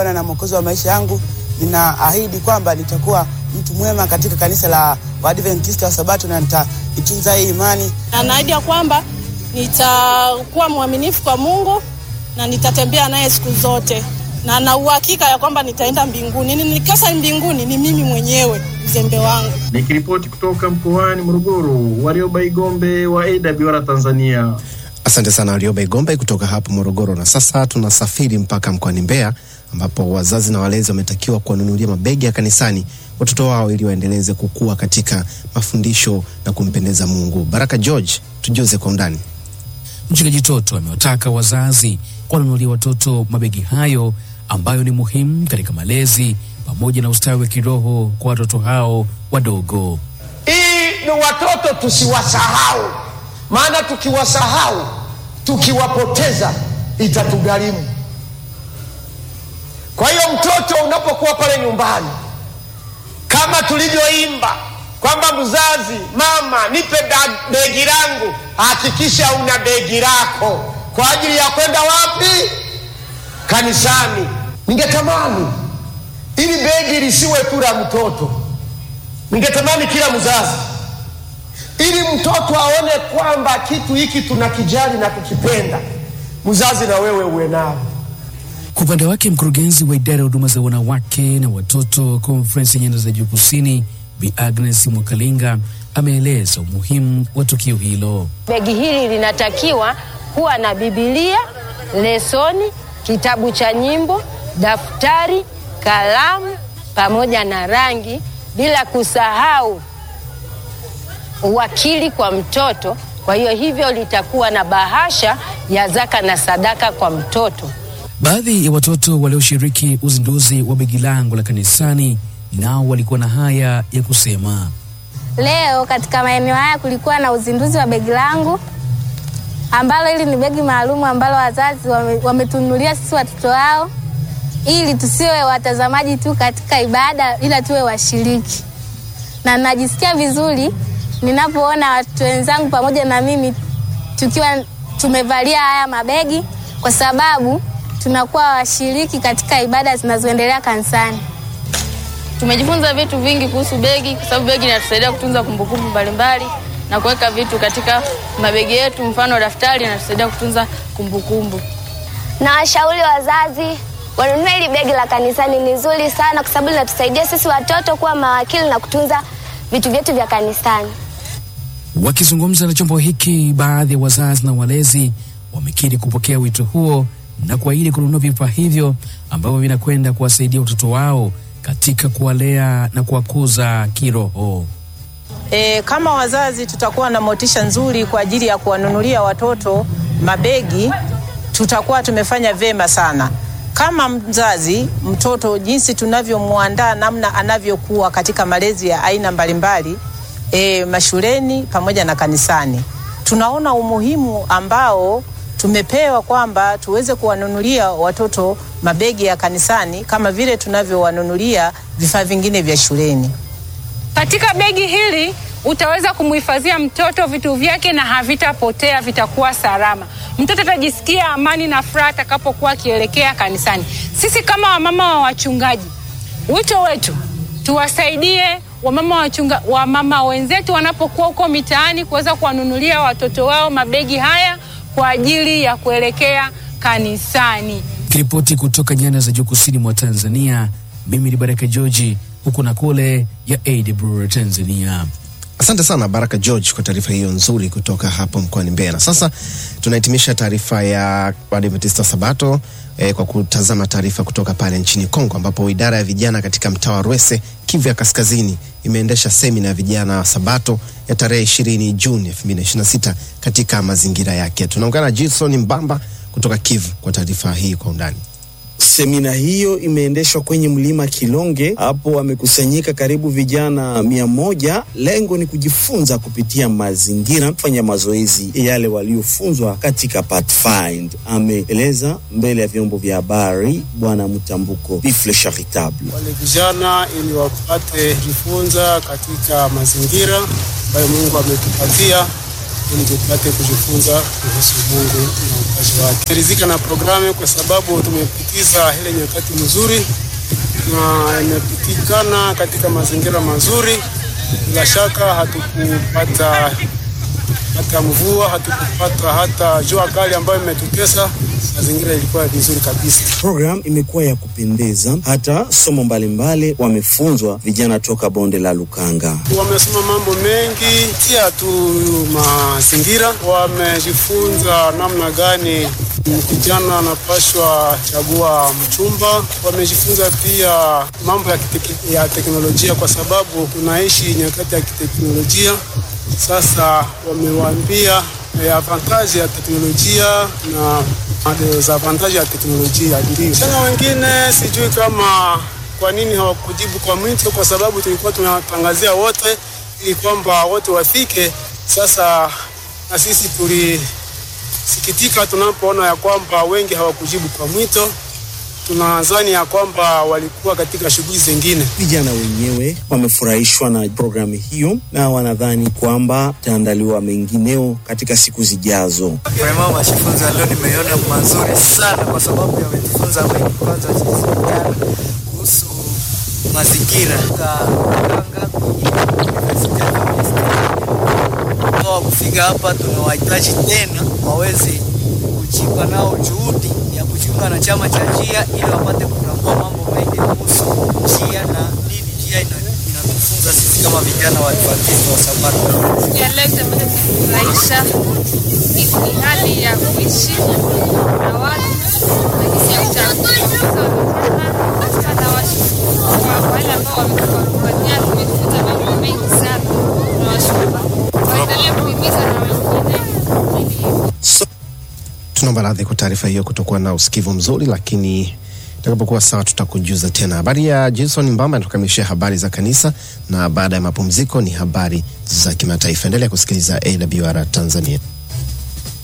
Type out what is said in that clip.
Bwana na Mwokozi wa maisha yangu, ninaahidi kwamba nitakuwa mtu mwema katika kanisa la Waadventista wa Sabato na nitaitunza hii imani. Na naahidi ya kwamba nitakuwa mwaminifu kwa Mungu na nitatembea naye siku zote, na na uhakika ya kwamba nitaenda mbinguni. Nikikosa mbinguni ni mimi mwenyewe uzembe wangu. Nikiripoti kutoka mkoani Morogoro, Warioba Igombe wa AWR Tanzania. Asante sana Warioba Igombe kutoka hapo Morogoro. Na sasa tunasafiri mpaka mkoani Mbeya ambapo wazazi na walezi wametakiwa kuwanunulia mabegi ya kanisani watoto wao ili waendeleze kukua katika mafundisho na kumpendeza Mungu. Baraka George, tujuze kwa undani. Mchungaji Toto amewataka wazazi kuwanunulia watoto mabegi hayo ambayo ni muhimu katika malezi pamoja na ustawi wa kiroho kwa watoto hao wadogo. Hii ni watoto tusiwasahau, maana tukiwasahau, tukiwapoteza itatugharimu. Kwa hiyo mtoto unapokuwa pale nyumbani, kama tulivyoimba kwamba mzazi, mama, nipe begi langu, hakikisha una begi lako kwa ajili ya kwenda wapi? Kanisani. Ningetamani ili begi lisiwe tu la mtoto, ningetamani kila mzazi, ili mtoto aone kwamba kitu hiki tunakijali na kukipenda, mzazi na wewe uwe nao. Kwa upande wake mkurugenzi wa idara ya huduma za wanawake na watoto konferensi ya nyanda za juu kusini Bi Agnes Mwakalinga ameeleza umuhimu wa tukio hilo. Begi hili linatakiwa kuwa na Bibilia, lesoni, kitabu cha nyimbo, daftari, kalamu pamoja na rangi, bila kusahau uwakili kwa mtoto. Kwa hiyo hivyo litakuwa na bahasha ya zaka na sadaka kwa mtoto. Baadhi ya watoto walioshiriki uzinduzi wa begi langu la kanisani nao walikuwa na haya ya kusema. Leo katika maeneo haya kulikuwa na uzinduzi wa begi langu ambalo hili ni begi maalum ambalo wazazi wametununulia wame sisi watoto wao ili tusiwe watazamaji tu katika ibada ila tuwe washiriki, na najisikia vizuri ninapoona watoto wenzangu pamoja na mimi tukiwa tumevalia haya mabegi, kwa sababu tunakuwa washiriki katika ibada zinazoendelea kanisani. Tumejifunza vitu vingi kuhusu begi, kwa sababu begi linatusaidia kutunza kumbukumbu mbalimbali na kuweka vitu katika mabegi yetu, mfano daftari linatusaidia kutunza kumbukumbu. Na washauri wazazi wanunue hili begi la kanisani, ni zuri sana kwa sababu linatusaidia sisi watoto kuwa mawakili na kutunza vitu vyetu vya kanisani. Wakizungumza na chombo hiki, baadhi ya wazazi na walezi wamekiri kupokea wito huo na kuahidi kununua vifaa hivyo ambavyo vinakwenda kuwasaidia watoto wao katika kuwalea na kuwakuza kiroho. E, kama wazazi tutakuwa na motisha nzuri kwa ajili ya kuwanunulia watoto mabegi, tutakuwa tumefanya vyema sana. Kama mzazi, mtoto jinsi tunavyomwandaa namna anavyokuwa katika malezi ya aina mbalimbali e, mashuleni pamoja na kanisani, tunaona umuhimu ambao tumepewa kwamba tuweze kuwanunulia watoto mabegi ya kanisani kama vile tunavyowanunulia vifaa vingine vya shuleni. Katika begi hili utaweza kumhifadhia mtoto vitu vyake na havitapotea, vitakuwa salama. Mtoto atajisikia amani na furaha atakapokuwa akielekea kanisani. Sisi kama wamama wa wachungaji, wito wetu tuwasaidie wamama wachunga, wamama wenzetu wanapokuwa huko mitaani kuweza kuwanunulia watoto wao mabegi haya kwa ajili ya kuelekea kanisani. Kiripoti kutoka nyanda za juu kusini mwa Tanzania, mimi ni Baraka George, huku na kule ya AWR Tanzania. Asante sana Baraka George kwa taarifa hiyo nzuri kutoka hapo mkoani Mbeya. Na sasa tunahitimisha taarifa ya Waadventista Sabato eh, kwa kutazama taarifa kutoka pale nchini Kongo ambapo idara ya vijana katika mtaa wa Rwese, Kivu ya Kaskazini imeendesha semina ya vijana wa Sabato ya tarehe 20 Juni 2026 katika mazingira yake. Tunaungana na Jason Mbamba kutoka Kivu kwa taarifa hii kwa undani. Semina hiyo imeendeshwa kwenye mlima Kilonge. Hapo wamekusanyika karibu vijana mia moja. Lengo ni kujifunza kupitia mazingira, kufanya mazoezi yale waliofunzwa katika Pathfind. Ameeleza mbele ya vyombo vya habari Bwana Mtambuko Bifle Charitable. Wale vijana ili wapate kujifunza katika mazingira ambayo Mungu ametupatia ili tupate kujifunza kuhusu Mungu na upaji wake. Tumeridhika na programu kwa sababu tumepitiza ile nyakati mzuri na imepitikana katika mazingira mazuri. Bila shaka hatukupata hata mvua, hatukupata hata jua kali ambayo imetutesa. Mazingira ilikuwa vizuri kabisa. Program imekuwa ya kupendeza, hata somo mbalimbali wamefunzwa vijana toka bonde la Lukanga. Wamesoma mambo mengi, tia tu mazingira, wamejifunza namna gani kijana anapashwa chagua mchumba. Wamejifunza pia mambo ya, kiteke, ya teknolojia kwa sababu tunaishi nyakati ya kiteknolojia. Sasa wamewaambia eh, avantaji ya teknolojia na dezavantaji ya teknolojia. Ndio tena wengine sijui kama kwa nini hawakujibu kwa mwito, kwa sababu tulikuwa tunawatangazia wote ili kwamba wote wafike. Sasa na sisi tulisikitika tunapoona ya kwamba wengi hawakujibu kwa mwito. Tunadhani ya kwamba walikuwa katika shughuli zingine. Vijana wenyewe wamefurahishwa na programu hiyo na wanadhani kwamba itaandaliwa mengineo katika siku zijazo. Vraiment majifunzo ya leo nimeona mazuri sana, kwa sababu yamejifunza mengi. Kwanza jinsi vijana kuhusu mazingira wa kufika hapa, tunawahitaji tena waweze kujipa nao juhudi ya kujiunga na chama cha njia ili wapate kutambua mambo mengi kuhusu njia na nini njia ina- inatufunza sisi kama vijana wa Adventista wa Sabato. ya leo imeweza kufurahisha. Ni ni hali ya kuishi na watu na jinsi ya kuchagua hasa na washukuru kwa wale ambao wametupatia, tumejifunza mambo mengi sana. Tunawashukuru, waendelee kuhimiza na wengine Tunaomba radhi kwa taarifa hiyo kutokuwa na usikivu mzuri, lakini itakapokuwa sawa tutakujuza tena. Habari ya Jason Mbamba anatukamilishia habari za kanisa, na baada ya mapumziko ni habari za kimataifa. Endelea kusikiliza AWR Tanzania.